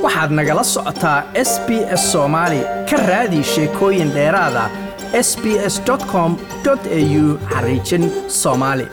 waxaad nagala socotaa s b s soomaali ka raadi sheekooyin dheeraada s b s com au xariijin soomaali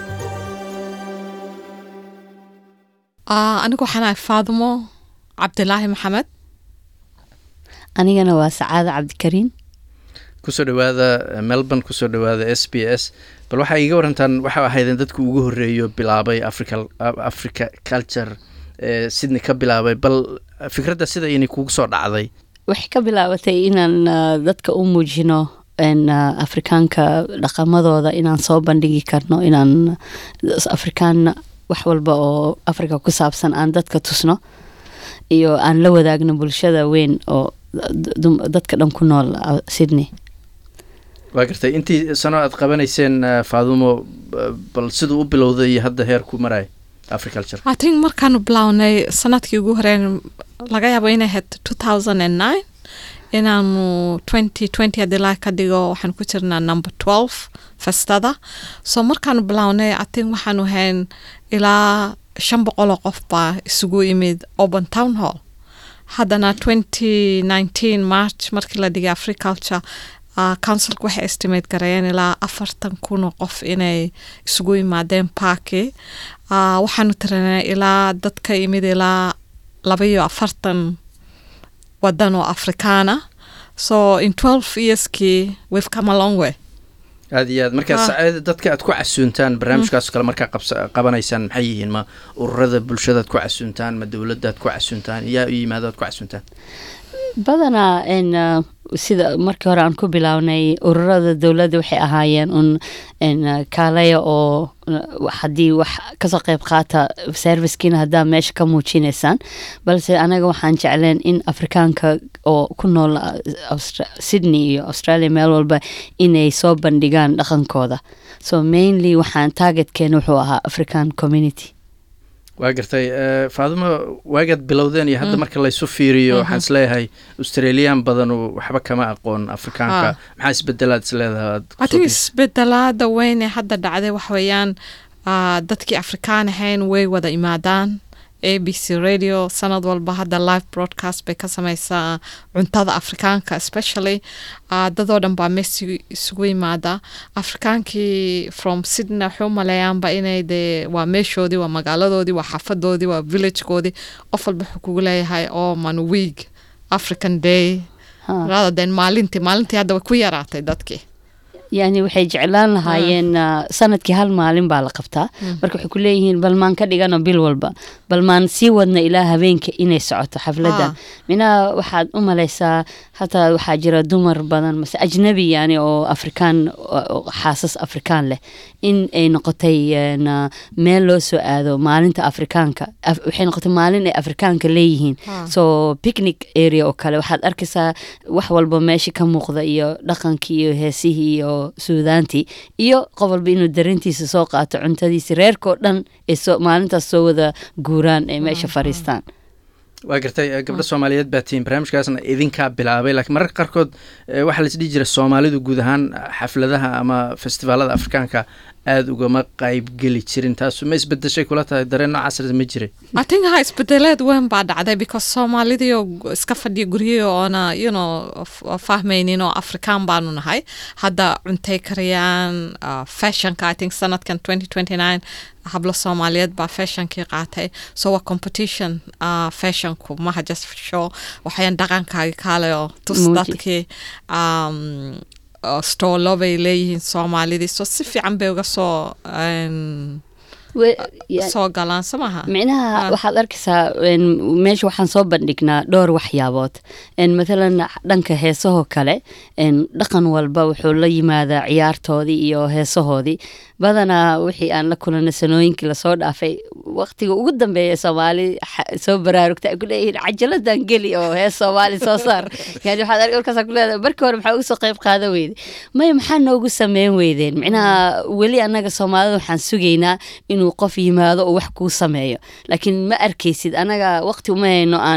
anigu waxaan ahay faadimo cabdilaahi maxamed anigana waa sacaada cabdikariin kusoo dhawaada melbourne kusoo dhawaada s b s bal waxaa iiga warantaan waxa ahaydeen dadka ugu horeeyo bilaabay africa africa culture ee sydney ka bilaabay bal fikradda sida inay kugu soo dhacday waxay ka bilaabatay inaan dadka u muujino afrikaanka dhaqamadooda inaan soo bandhigi karno inaan afrikaan wax walba oo africa ku saabsan aan dadka tusno iyo aan la wadaagno bulshada weyn oo dadka dhan ku nool sydney waa gartay intii sano aad qabanayseen faadumo bal siduu u bilowday iyo hadda heer ku maraya africulture i think markaanu bilownay sanadkii ugu horeyn laga yaabo inay ahayd two thousand and nine inaanu twenty twenty haddii laa ka dhigo waxaan ku jirnaa number twelve festada so markaanu bilownay i think waxaanu hayn ilaa shan boqoloo qof baa isugu imid open town hall haddana twenty nineteen march markii la dhigay africulture uh, councilka waxay estimate gareeyeen ilaa afartan kun oo qof inay isugu yimaadeen parki uh, waxaanu tirinay ilaa dadka imid ilaa laba iyo afartan wadan oo afrikaana so in twelve yearskii we've come a long way aada iyo aad markaa saceed dadka aad ku casuuntaan barnaamijkaas kale markaa qabanaysaan maxay yihiin ma ururada bulshadaad ku casuuntaan ma dowladdaad ku casuuntaan yaa u yimaado aad ku casuuntaan badanaa n sida markii hore aan ku bilownay ururada dowladda waxay ahaayeen un n kaalaya oo haddii wax kasoo qeyb qaata servicekiina haddaa meesha ka muujinaysaan balse anaga waxaan jecleen in afrikaanka oo ku nool sydney iyo australia meel walba inay soo bandhigaan dhaqankooda so mainly waxaan targetkeena wuxuu ahaa african community waa gartay faadimo waagaad bilowdeen iyo hadda marka laysu fiiriyo waxaan isleeyahay australian badanu waxba kama aqoon afrikaanka maxaa isbedelaad isleedahay adig isbedelaada weyn ee hadda dhacday wax weeyaan dadkii afrikaan ahayn way wada imaadaan a b c radio sanad walba hadda live broadcast bay ka sameysaa cuntada afrikaanka especially dadoo dhan baa meesi isugu yimaada afrikaankii from sydney waxay u maleeyaanba inay dee waa meeshoodii waa magaaladoodii waa xaafadoodii waa villagekoodii qof walba wuxuu kugu leeyahay oo man week african day rather than maalintii maalintii hadda way ku yaraatay dadkii yani waxay jeclaan lahaayeen sanadkii hal maalin baa la qabtaa marka waxay ku leeyihiin bal maan ka dhigano bil walba bal maan sii wadna ilaa habeenka inay socoto xafladan minaha waxaad u malaysaa hataa waxaa jira dumar badan mase ajnabi yani oo afrikaan xaasas afrikaan leh in ay noqotay meel loo soo aado maalinta afrikaanka waxay noqotay maalin ay afrikaanka leeyihiin so picnic area oo kale waxaad arkaysaa wax walba meesha ka muuqda iyo dhaqankii iyo heesihii iyo suudaantii iyo qof walba inuu darintiisa soo qaato cuntadiisi reerkao dhan ay maalintaas soo wada guuraan ay meesha fariistaan waa gartay gabdho soomaaliyeed baa tihiin barnaamijkaasna idinkaa bilaabay lakiin mararka qaarkood waxaa lais dhihi jira soomaalidu guud ahaan xafladaha ama festivaalada afrikaanka aada ugama qaybgeli jirin taasu ma isbedeshay kula tahay dareen noocaas ma jiray i think ha isbedeleed weyn baa dhacday because soomaalidii oo iska fadhiya guryahi oona you know fahmaynin oo afrikaan baanu nahay hadda cuntay kariyaan fashionka i think sanadkan twenty twenty nine hablo soomaaliyeed baa fashionkii qaatay so waa competition uh, fashionku maha just show waxayaan dhaqankaagi kaale oo tus dadkii um, stoolo bay leeyihiin soomaalidii so si fiican bay uga soo soo galaan so maha micnaha waxaad arkaysaa meesha waxaan soo bandhignaa dhowr waxyaabood mathalan dhanka heesahoo kale dhaqan walba wuxuu la yimaadaa ciyaartoodii iyo heesahoodii badanaa wixii aan la kulana sanooyinkii lasoo dhaafay waqtiga ugu dambeeya soomaali soo baraarugta ay ku leeyihiin cajaladan geli oo hees soomaali soo saar yani waxaad markaasa ku leedahay markii hore maxaa uga soo qayb qaada weyde maya maxaa noogu sameyn weydeen micnaha weli annaga soomaalida waxaan sugaynaa inuu qof yimaado oo wax kuu sameeyo laakiin ma arkaysid anaga waqti uma hayno aan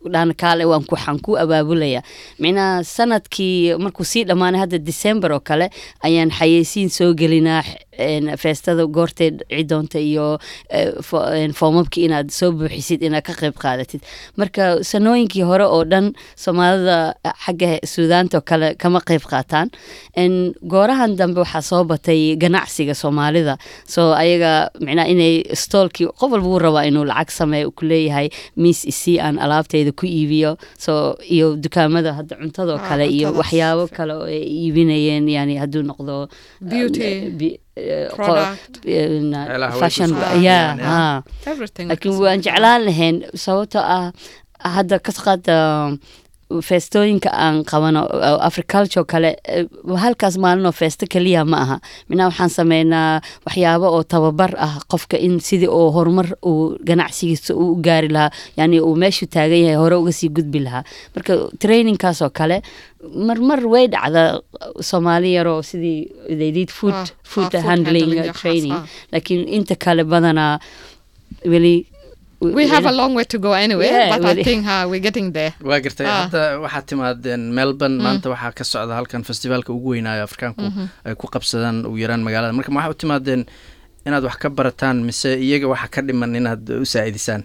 dhahna kaale waan ku- waxaan ku abaabulaya micnaha sanadkii markuu sii dhammaanay hadda december oo kale ayaan xayeysiin soo gelinaa een, feestada goortay dhici doonta iyo eh, fo- een, foomamkii inaad soo buuxisid inaad ka qayb qaadatid marka sanooyinkii hore oo dhan soomaalida xagga suudaanta oo kale kama qayb qaataan En goorahan dambe waxaa soo batay ganacsiga soomaalida so ayaga micnaha inay stoolkii qof walba wuu rabaa inuu lacag sameeyo ku leeyahay miis isii aan alaabteyda ku iibiyo so iyo dukaamada hadda cuntadoo Ah, kale iyo cuntadaas. waxyaabo kale oo ay iibinayeen yani hadduu noqdo Beauty, eh, bi- eh, qo- product. eh, na- Meelaha way fashion ku soo ya iibiyaan, ya. ha everything laakiin waan jeclaan lahayn sababtoo ah hadda ka qaada feestooyinka aan qabano oo agriculture kale eh, halkaas maalinoo feesto keliya ma aha minaa waxaan sameynaa waxyaabo oo tababar ah qofka in sidii oo horumar uu ganacsigiisa uu u gaari lahaa yani uu meeshu taagan yahay hore uga sii gudbi lahaa marka trainingkaas oo kale marmar way dhacda soomaali yaroo sidii they did food, Ah, food ah, food handling handling, uh, yaxaas, training ah. laakiin inta kale badanaa weli we have a long way to go anyway Yeah, but really. I think uh, we're getting there waa gartay Ah. hadda waxaad timaadeen melbourne maanta waxaa ka socda halkan festivaalka ugu weynaayo afrikaanku ay ku qabsadaan ugu yaraan magaalada marka ma waxaa u timaadeen inaad wax ka barataan mise iyaga waxa ka dhiman inaad u saa'idisaan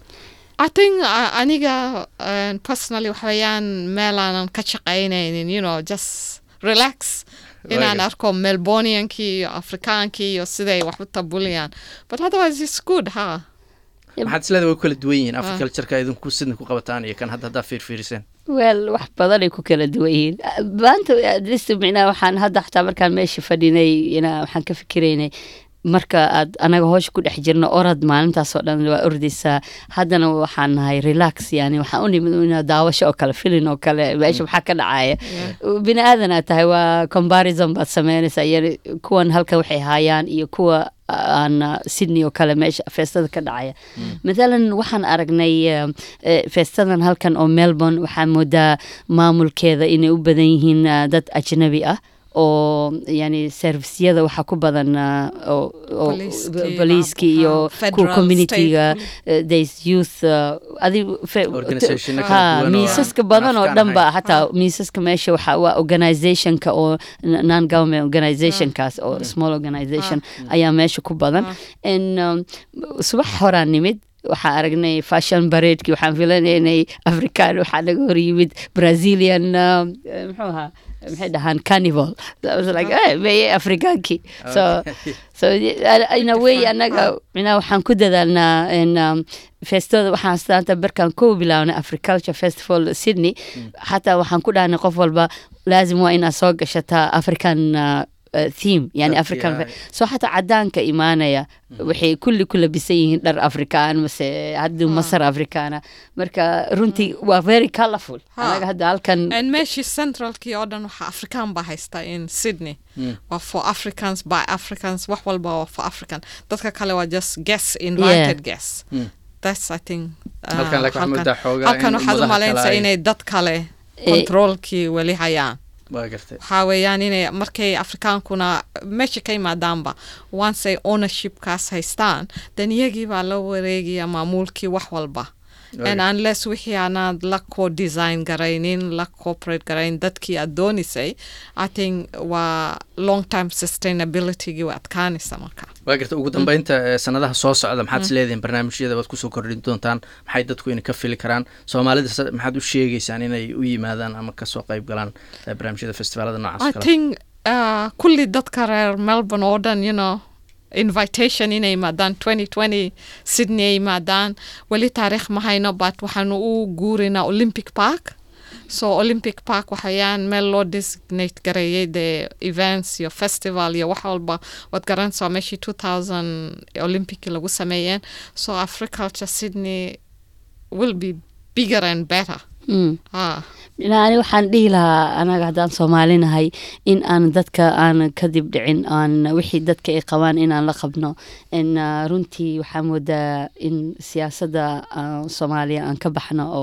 I think uh, aniga uh, personally waxa weeyaan meel aanan ka shaqaynaynin you know just relax inaan Waaga. arko melboniankii iyo afrikaankii iyo siday wax u tabuliyaan but otherwise it's good ha maxaad isleeda way ku kala duwan yihiin africultureka idinku sidna ku qabataan iyo kan hadda haddaa fiirfiiriseen wel wax badanay ku kala duwan yihiin maanta at least micnaha waxaan hadda xataa markaan meesha fadhinay ina waxaan ka fikiraynay marka aad anaga hoosha ku dhex jirno orad maalintaas oo dhan waa ordaysaa haddana waxaan nahay relax yani waxaan u nimid ina daawasho oo kale filin oo kale meesha maxaa ka dhacaya bini aadan aad tahay waa comparison baad sameynaysaa yani kuwan halkan waxay haayaan iyo kuwa aan uh, sydney oo kale meesha feestada ka dhacaya mathalan waxaan aragnay uh, eh, feestadan halkan oo melbourne waxaa moodaa maamulkeeda inay u badan yihiin uh, dad ajnabi ah oo yani servisyada waxaa ku badan uh, oo- oo- Poliiskii, booliiskii ha, iyo federal, kuwa communityga state, uh, there's youth uh, adi fe- Organization-a kala ha, duwan oo miisaska aan badan oo Afrikaan dhan ba ahayn. xataa miisaska meesha waxa waa organizationka oo non government organizationkaas oo small organization ayaa meesha ku badan n um, subax horaan nimid waxaa aragnay fashion bareedkii waxaan filanay inay african waxaa naga hor yimid brazilian um, eh, muxuu ahaa maxay dhahaan carnival I was like eh, meye afrikaankii so so uh, in a way anaga mina waxaan ku dadaalnaa in um, feestooda waxaan astaanta barkaan kow bilaabnay agriculture festival sydney xataa waxaan ku dhahnay qof walba laazim waa inaad soo gashataa african uh, uh, theme yani Dharkii, african ah. so xataa cadaanka imaanaya waxay kulli ku labisan yihiin dhar afrikaan mase hadduu masar afrikaana marka runtii waa very colorful Ha. anaga hadda halkan and meeshii centralkii oo dhan waxaa afrikaan baa haysta in sydney waa for africans by africans wax walba waa for african dadka kale waa just guess invited guess Mm. that's i think uh, Halkan laakiin waxaa moodaa xoogaa halkan in waxaad u ummadaha malaynaysaa kale ay- inay dad kale controolkii weli hayaan waa gartay waxaa weeyaan inay markay afrikaankuna meesha ka yimaadaanba once ay ownershipkaas haystaan then iyagii baa la wareegaya maamuulkii wax walba and Waaga. unless wixii aanaad la co design garaynin la cooperate garayn dadkii aad doonisay i think waa long time sustainabilitygii way adkaanaysa marka waa garta ugu dambeynta eh, sanadaha soo socda maxaad is leedihiin barnaamijyada waad kusoo kordhin doontaan maxay dadku inay ka fili karaan soomaalida se- maxaad u sheegeysaan inay u yimaadaan ama kasoo qayb galaan eh, barnaamijyada festivaalada noocaas i kale think uh, kulli dadka reer melbourne oo dhan you know invitation inay yimaadaan 2020 sydney ay yimaadaan weli taariikh ma hayno but waxaanu u guurinaa olympic park so olympic park waxayaan meel loo designate gareeyay de events iyo festival iyo wax walba waad garanaysaa meeshii 2000 olympic lagu sameeyeen so agriculture sydney will be bigger and better mm. ah. ani waxaan dhihi lahaa anaga haddaan soomaalinahay in aan dadka aan kadib dhicin aan wixii dadka ay qabaan inaan la qabno in uh, runtii waxaa moodaa in siyaasadda uh, soomaaliya aan ka baxno oo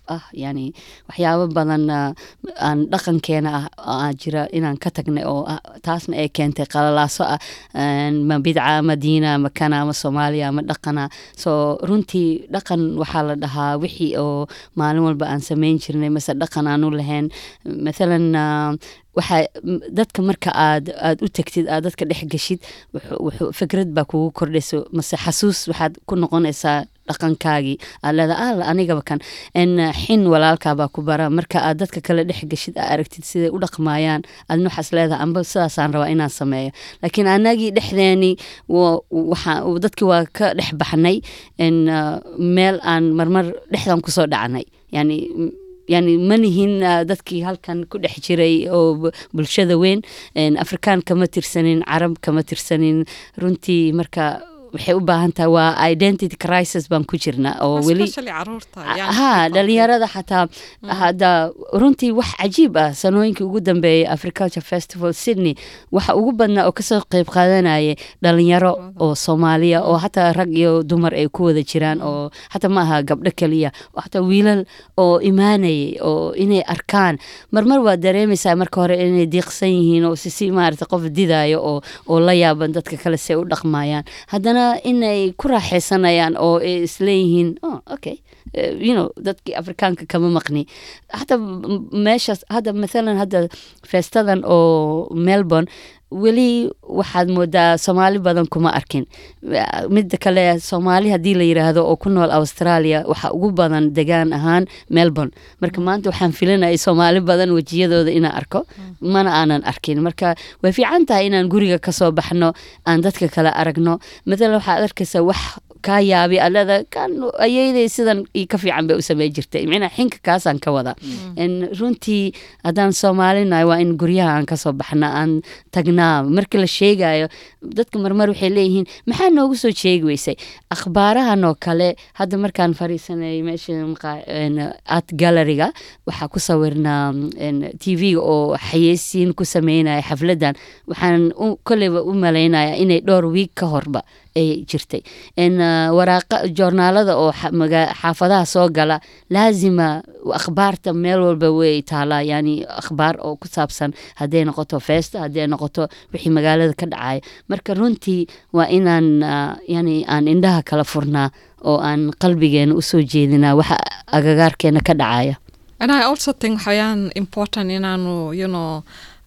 ah yani waxyaabo badan ah, aan dhaqankeena ah aa jira inaan ka tagnay oo ah, taasna ay keentay qalalaaso ah een, ma bidca ama diina ama kana ama soomaaliya ama dhaqana so runtii dhaqan waxaa la dhahaa wixii oo maalin walba aan samayn jirnay mase dhaqan aanu lahayn mathalan ah, waxaa m- dadka marka aad aad u tagtid aad dadka dhex geshid wuxuu- wuxuu fikrad baa kugu kordhayso mase xasuus waxaad ku noqonaysaa dhaqankaagii aad leedaha al anigaba kan n xin walaalkaabaa ku bara marka aad dadka kale dhex geshid aa aragtid siday u dhaqmaayaan adna waxaas leedaha amba sidaasaan rabaa inaan sameeyo laakiin anagii dhexdeeni wa- waxaa dadkii waa ka dhex baxnay n meel aan marmar dhexdan kusoo dhacnay yani yani ma nihin ah, dadkii halkan ku dhex jiray oo bu- bulshada weyn En, afrikaan kama tirsanin carab kama tirsanin runtii marka waxay u baahan tahay waa identity crisis baan ku jirna oo weli especially caruurta young ha people. dhalinyarada xataa hadda runtii wax cajiib ah sanooyinkii ugu dambeeyay africulture festival sydney waxa ugu badnaa oo kasoo qeyb qaadanayay dhalinyaro oo soomaaliya oo xataa rag iyo dumar ay ku wada jiraan oo xataa ma aha gabdho keliya oo xataa wiilal oo imaanayay oo inay arkaan marmar waa dareemaysaa marka hore inay diiqsan yihiin oo sisi maarata qof didayo oo oo la yaaban dadka kale si ay u dhaqmayaan haddana inay ku raaxaysanayaan oo ay isleeyihiin oh, okay Eh, you know dadkii afrikaanka kama maqni xataa m- meeshaas hadda mathalan hadda feestadan oo melbourne weli waxaad moodaa soomaali badan kuma arkin Eh, midda kale soomaali haddii la yiraahdo oo ku nool australia waxa ugu badan degaan ahaan melbourne marka maanta waxaan filanayay soomaali badan wejiyadooda inaan arko mana aanan arkin marka way fiican tahay inaan guriga kasoo baxno aan dadka kale aragno mathalan waxaad arkaysaa wax kaa yaabi alada kan ayeyday sidan iyo ka fiican bay u samey jirtay micnaa xinka kaasaan ka wada En runtii haddaan soomaalinahay waa in guryaha aan kasoo baxna aan tagnaa markii la sheegayo dadka marmar waxay leeyihiin maxaa noogu soo sheegi weysay akhbaarahan oo kale hadda markaan fariisanay meesha maqa- en, art galleryga waxaa ku sawirnaa tv-ga oo xayeysiin ku sameynaya xafladan waxaan u- kolleyba u malaynaya inay dhowr wiig ka horba ay jirtay En, ah, waraaqa joornaalada oo xa- maga- xaafadaha soo gala laazima akhbaarta meel walba way taalaa yani akhbaar oo ku saabsan hadday noqoto feesta hadday noqoto wixii magaalada ka dhacaya marka runtii waa inaan ah, yani aan indhaha kala furnaa oo aan qalbigeena usoo jeedinaa waxa agagaarkeena ka dhacaya And I also think waxayaan important inaanu you know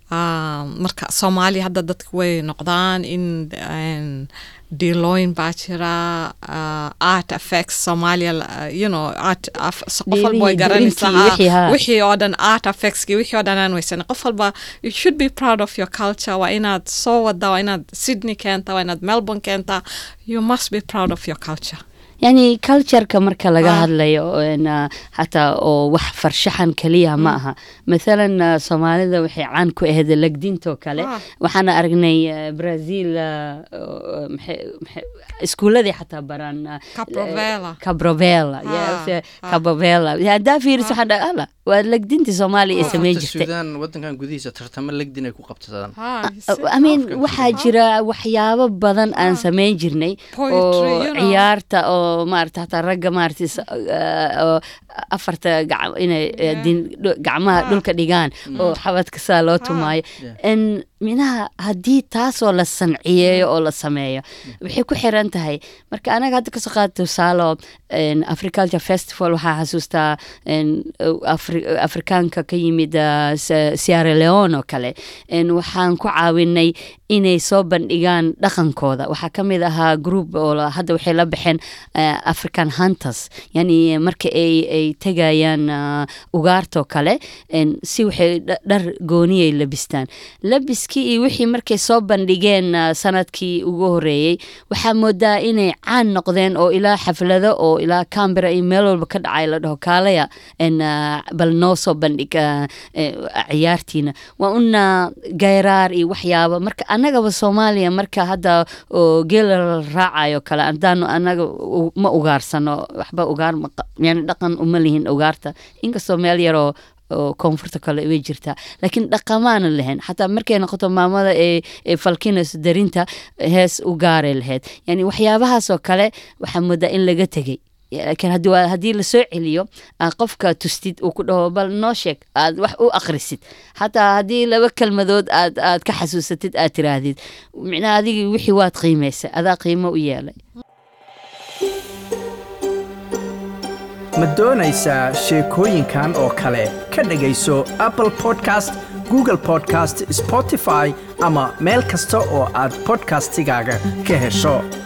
um, marka soomaaliya hadda dadka way noqdaan in um, diilooyin baa jira uh, art affects Somalia uh, you know art af- so qof walba way Diilihii, garanaysaa dirinkii, wixii, ha, ha. wixii oo dhan art affectski wixii oo dhan aan weysan qof walba you should be proud of your culture waa inaad soo wadaa waa inaad Sydney keenta waa inaad Melbourne keenta you must be proud of your culture yani cultureka marka laga Ah. hadlayo en, ah, xataa oo wax farshaxan keliya ma aha mathalan ah, soomaalida waxay caan ku ahayd legdintoo kale Ah. waxaan aragnay ah, brazil ah, oo, maxay- maxay- iskuuladii xataa baraan ah, Cabrovela. cabrovela Ah, yes, eh, ah. cabrovela haddaa fiiris waxaan dhaha ala waa legdintii soomaaliya ay samey Koonfurta jirtay suudaan wadankan gudihiisa tartamo legdin ay ku qabsadaan Ha, you see? I mean Afka waxaa jira waxyaabo badan aan samayn jirnay Poetry, oo you know. ciyaarta oo maarata hataa ragga maarata is- uh, oo afarta gac- inay uh, Yeah. din- dhu- gacmaha Ah. dhulka dhigaan oo xabadka saa loo tumaayo Yeah. En minaha haddii taasoo la sanciyeeyo oo la sameeyo waxay ku xiran tahay marka anaga hadda kasoo qaada tusaalo en, africulture festival waxaa xasuustaa en, Afri- afrikaanka ka yimid ah, Se- sierra leone oo kale En, waxaan ku caawinay inay soo bandhigaan dhaqankooda waxaa ka mid ahaa group oo la- hadda waxay la baxeen ah, african hunters yani marka ay ay tegayaan ah, ugaartoo kale en, si waxay dha- dhar gooniyay labistaan labiskii iyo wixii markay soo bandhigeen ah, sanadkii ugu horeeyey waxaa moodaa inay caan noqdeen oo ilaa xaflado oo ilaa cambera iyo meel walba ka dhacay la dhaho kaalaya en, ah, bal noo soo bandhig ah, eh, ciyaartiina waa una gayraar iyo waxyaaba marka annagaba soomaaliya marka hadda oo geela la raacayo kale haddaanu annaga u- ma ugaarsano waxba ugaar ma qa- yani dhaqan uma lihin ugaarta inkastoo meel yaroo oo koonfurta kale way jirtaa laakiin dhaqamaana lahayn xataa markay noqoto maamada ee ee falkinayso darinta hees u gaaray lahayd yani waxyaabahaasoo kale waxaa moodaa in laga tegey laakiin haddii waa- haddii lasoo celiyo aad qofka tustid uu ku dhaho bal noo sheeg aad wax u akhrisid xataa haddii laba kelmadood aad aad ka xasuusatid aad tiraahdid micnaha adigii wixii waad qiimaysa adaa qiimo u yeelay ma doonaysaa sheekooyinkan oo kale ka dhegayso apple podcast google podcast spotify ama meel kasta oo aad podcastigaaga ka hesho